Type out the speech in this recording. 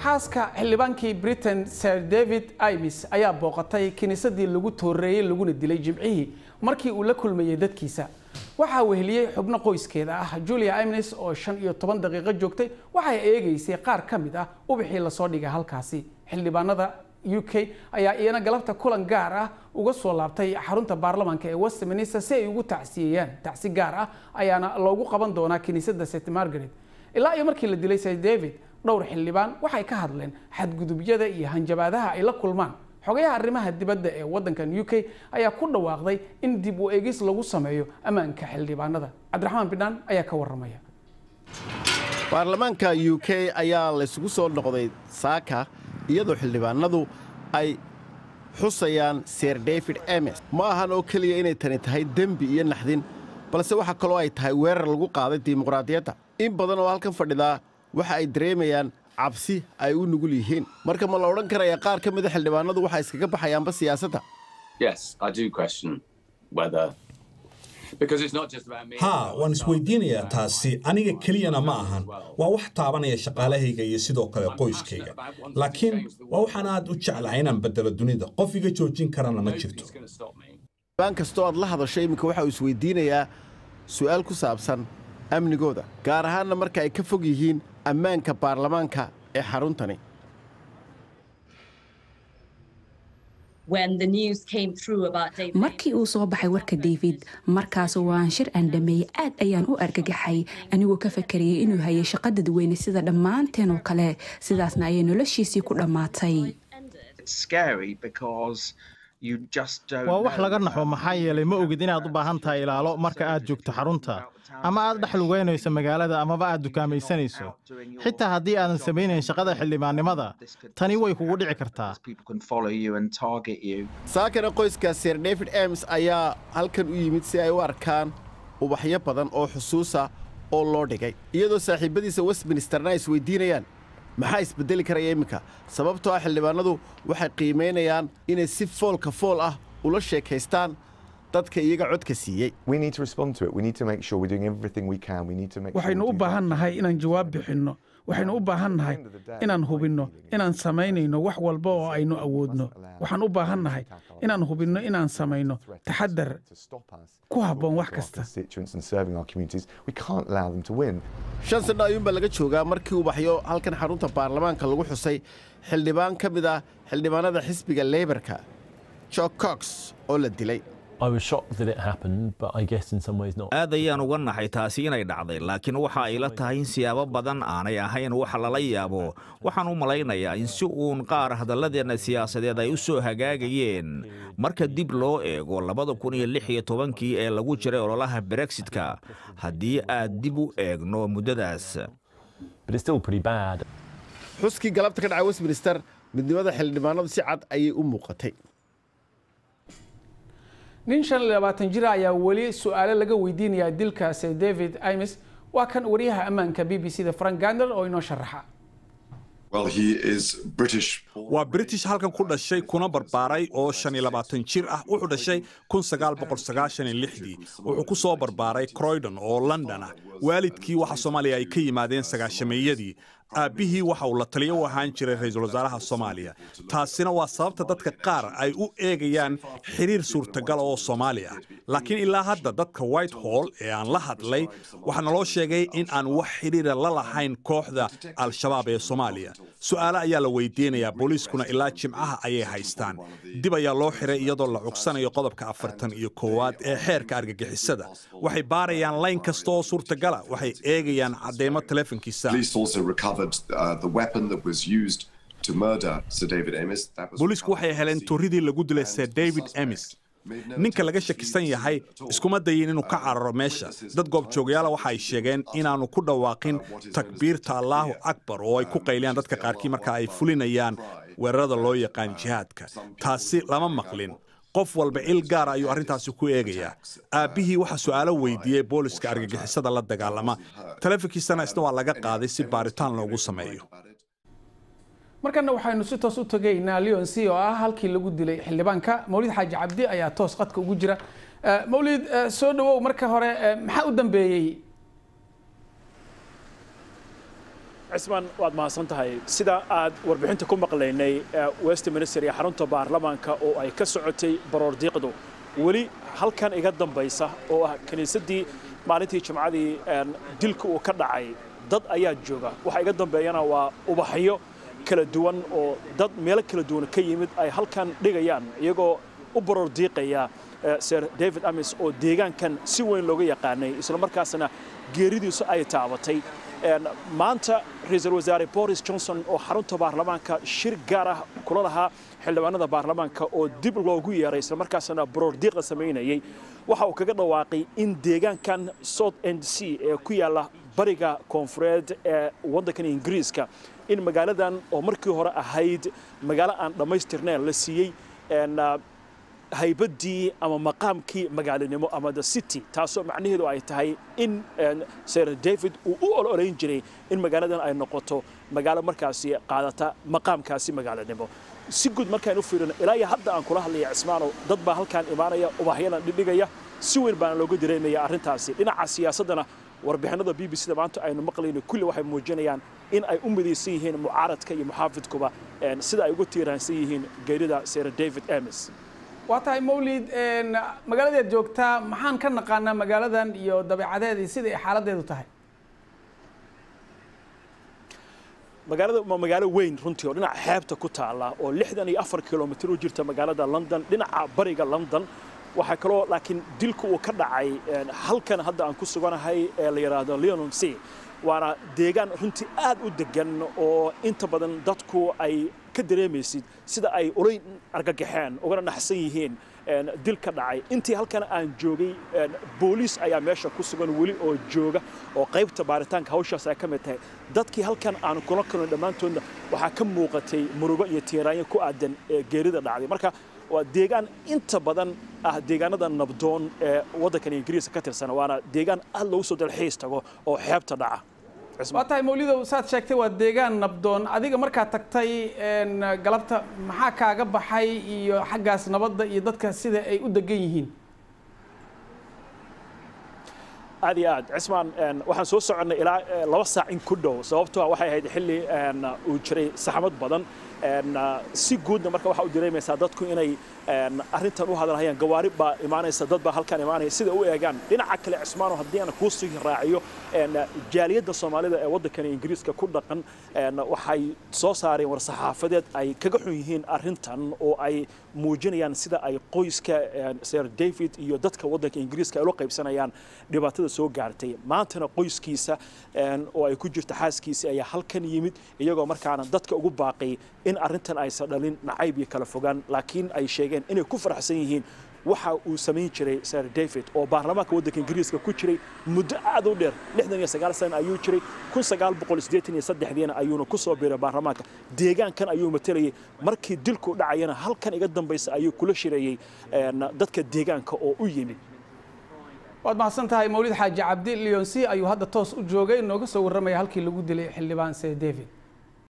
xaaska xildhibaankii britain sir david imis ayaa booqatay kiniisadii lagu tooreeyey laguna dilay jimcihii markii uu la kulmayey dadkiisa waxaa weheliyey xubno qoyskeeda ah julia imnes oo shan iyo toban daqiiqo joogtay waxay eegaysay qaar ka mid ah ubixii lasoo dhigay halkaasi xildhibaanada u k ayaa iyana galabta kulan gaar ah uga soo laabtay xarunta baarlamaanka ee westminster si ay ugu tacsiyeeyaan tacsi gaar ah ayaana loogu qaban doonaa kiniisadda st margaret ilaa iyo markii la dilay sir david dhowr xildhibaan waxay ka hadleen xadgudubyada iyo hanjabaadaha ay la kulmaan xogayaha arrimaha dibadda ee waddankan u k ayaa ku dhawaaqday in dib u eegis lagu sameeyo ammaanka xildhibaanada cabdiraxmaan bidhaan ayaa ka warramaya baarlamaanka u k ayaa laysugu soo noqday saaka iyadoo xildhibaanadu ay xusayaan sir david emes ma ahan oo keliya inay tani tahay dembi iyo naxdin balse waxa kaloo ay tahay weerar lagu qaaday dimuqraadiyadda in badan oo halkan fadhidaa waxa ay dareemayaan cabsi ay u nugul yihiin marka ma la odhan karaya qaar ka mida xildhibaanadu waxay iskaga baxayaanba siyaasadda haa waan isweydiinayaa taasi aniga keliyana ma ahan waa wax taabanaya shaqaalahayga iyo sidoo kale qoyskayga laakiin waa waxaan aad u jeclahay inaan beddelo dunida qof iga joojin karana ma jirto baan kastoo aad la hadasho iminka waxa uu isweydiinayaa su'aal ku saabsan amnigooda gaar ahaanna marka ay ka fog yihiin ammaanka baarlamaanka ee xaruntani markii uu soo baxay warka david markaas waan shir aan dhameeyey aad ayaan u argagaxay anigoo ka fakarayay inuu hayay shaqa dadweyne sida dhammaanteen oo kale sidaasna ayay noloshiisii ku dhammaatay waa wax laga naxo maxaa yeelay ma ogid inaad u baahan tahay ilaalo marka aad joogto xarunta ama aad dhex lugaynayso magaalada amaba aad dukaamaysanayso xitaa haddii aadan samaynayn shaqada xildhibaannimada tani way kugu dhici kartaa saakana qoyska sir david ems ayaa halkan u yimid si ay u arkaan ubaxyo badan oo xusuusa oo loo dhigay iyadoo saaxiibbadiisa westminsterna ay isweydiinayaan maxaa isbeddeli karaya iminka sababtoo ah xildhibaanadu waxay qiimaynayaan inay si foolka fool ah ula sheekaystaan dadka iyaga codka siiyey waxaynu u baahan nahay inaan jawaab bixinno waxaynu u baahan nahay inaan hubinno inaan samaynayno wax walba oo aynu awoodno waxaan u baahan nahay inaan hubinno inaan samayno taxadar ku habboon wax kasta shan sanno ayuunbaa laga joogaa markii ubaxyo halkan xarunta baarlamaanka lagu xusay xildhibaan ka mid ah xildhibaanada xisbiga leybarka jo cox oo la dilay aad ayaan uga naxay taasi inay dhacday laakiin waxa ay la tahay in siyaabo badan aanay ahayn waxa lala yaabo waxaan u malaynayaa in si uun qaar hadalladeenna siyaasadeed ay u soo hagaagayeen marka dib loo eego labada kun iyo lix iyo tobankii ee lagu jiray ololaha brexitka haddii aad dib u eegno muddadaas xuskii galabta ka dhacay westminster midnimada xildhibaanadu si cad ayay u muuqatay nin shan iyo labaatan jir ayaa weli su-aalo laga weydiinayaa dilka sir david imis waa kan wariyaha ammaanka b b c da frank gander oo inoo sharaxa waa british halkan ku dhashay kuna barbaaray oo shan iyo labaatan jir ah wuxuu dhashay kun sagaal boqol sagaashan iyo lixdii wuxuu ku soo barbaaray croydon oo london ah waalidkii waxa soomaaliya ay ka yimaadeen sagaashameeyadii aabbihii waxa uu la taliyo u ahaan jiray ra-iisul wasaaraha soomaaliya taasina waa sababta dadka qaar ay u eegayaan xiriir suurtagala oo soomaali ah laakiin ilaa hadda dadka white hall ee aan la hadlay waxaa naloo sheegay in aan wax xidhiira la lahayn kooxda al-shabaab ee soomaaliya su'aale ayaa la weydiinayaa booliiskuna ilaa jimcaha ayay haystaan dib ayaa loo xiray iyadoo la cugsanayo qodobka afartan iyo koowaad ee xeerka argagixisada waxay baarayaan layn kasta oo suurtagala waxay eegayaan cadeymo telefonkiisa booliisku waxay heleen turidii lagu dilay sir david emis ninka laga shakisan yahay iskuma dayin inuu ka cararo meesha dad goobjoogayaala waxa ay sheegeen inaannu ku dhawaaqin takbiirta allaahu akbar oo ay ku qayliyaan dadka qaarkii marka ay fulinayaan weerarada loo yaqaan jihaadka taasi lama maqlin qof walba il gaara ayuu arrintaasi ku eegayaa aabbihii waxaa su'aalo weydiiyey booliska argagixisada la dagaalama taleefonkiisana isna waa laga qaaday si baaritaan loogu sameeyo markana waxaynu si toos u tegaynaa leon c oo ah halkii lagu dilay xildhibaanka mawlid xaaji cabdi ayaa toos qadka ugu jira mawlid soo dhawow marka hore maxaa u dambeeyey cismaan waad mahadsan tahay sida aad warbixinta ku maqlaynay westminster iyo xarunta baarlamaanka oo ay ka socotay baroordiiqdu weli halkan iga dambaysa oo ah kiniisaddii maalintii jimcadii dilka uu ka dhacay dad ayaa jooga waxa iga dambeeyana waa ubaxyo kala duwan oo dad meelo kala duwan ka yimid ay halkan dhigayaan iyagoo u baroordiiqaya sir david amis oo deegaankan si weyn looga yaqaanay islamarkaasna geeridiisu ay taabatay maanta ra-iisul wasaare boris johnson oo xarunta baarlamaanka shir gaar ah kula lahaa xildhibaanada baarlamaanka oo dib loogu yeeray islamarkaasna baroordiiqa samaynayay waxa uu kaga dhawaaqay in deegaankan south end c ee ku yaalla bariga koonfureed ee waddankan ingiriiska in magaaladan oo markii hore ahayd magaalo aan dhammaystirnayn la siiyey haybaddii ama maqaamkii magaalanimo ama the city taasoo macnaheedu ay tahay in sir david uu u ololeyn jiray in magaaladan ay noqoto magaalo markaasi qaadata maqaamkaasi magaalanimo si guud markaan u fiirino ilaa iyo hadda aan kula hadlaya cismaanow dad baa halkaan imaanaya ubaxyadan dhidhigaya si weyn baana looga dareemaya arrintaasi dhinaca siyaasaddana warbixinada b b c da maanta aynu maqlayno kulli waxay muujinayaan in ay u midaysan yihiin mucaaradka iyo muxaafidkuba sida ay ugu tiiraansan yihiin geerida sir david amis waa tahay mawlid magaaladeed joogtaa maxaan ka naqaanaa magaaladan iyo dabeecadeedii sida ay xaaladeedu tahay magaalada waa magaalo weyn runtii oo dhinaca xeebta ku taala oo lixdan iyo afar kilomitir u jirta magaalada london dhinaca bariga london waxaa kaloo laakiin dilku uu ka dhacay halkan hadda aan ku suganahay ee la yidhaahdo leonon c waana deegaan runtii aad u degan oo inta badan dadku ay ka dareemaysid sida ay ulay argagaxeen ugana naxsan yihiin dil ka dhacay intii halkan aan joogay booliis ayaa meesha ku sugan weli oo jooga oo qaybta baaritaanka hawshaas ay ka mid tahay dadkii halkan aan kula kulnay dhammaantoodna waxaa ka muuqatay murugo iyo tiiraanyo ku aadan geerida dhacday marka waa deegaan inta badan ah deegaanada nabdoon ee waddankan ingiriiska ka tirsan waana deegaan aad loogu soo dalxiis tago oo xeebta dhaca waa tahay mawlidow saad sheegtay waa deegaan nabdoon adiga markaad tagtay galabta maxaa kaaga baxay iyo xaggaas nabadda iyo dadka sida ay u degan yihiin aad iyo aad cismaan waxaan soo soconnay ilaa laba saac in ku dhow sababtoo waxay ahayd xilli uu jiray saxmad badan si guudna marka waxaa u dareemaysaa dadku inay arrintan u hadalhayaan gawaari baa imaanaysa dad baa halkan imaanaya sida u eegaan dhinaca kale cismaano haddii aan kuu sii raaciyo jaaliyadda soomaalida ee waddankani ingiriiska ku dhaqan waxay soo saareen war-saxaafadeed ay kaga xun yihiin arrintan oo ay muujinayaan sida ay qoyska sir david iyo dadka waddanka ingiriiska ay ula qaybsanayaan dhibaatada soo gaartay maantana qoyskiisa oo ay ku jirta xaaskiisa ayaa halkan yimid iyagoo markaana dadka ugu baaqay in arrintan aysan dhalin nacayb iyo kala fogaan laakiin ay sheegeen inay ku faraxsan yihiin waxa uu samayn jiray sir david oo baarlamaanka waddanka ingiriiska ku jiray muddo aad u dheer lixdan iyo sagaal sana ayuu jiray kun sagaal boqol siddeetan iyo saddexdiina ayuuna ku soo biiray baarlamaanka deegaankan ayuu matalayay markii dilku dhacayana halkan iga dambaysa ayuu kula shirayey dadka deegaanka oo u yimid waad mahadsan tahay mawlid xaaji cabdi leonsi ayuu hadda toos u joogay nooga soo warramaya halkii lagu dilay xildhibaan sir david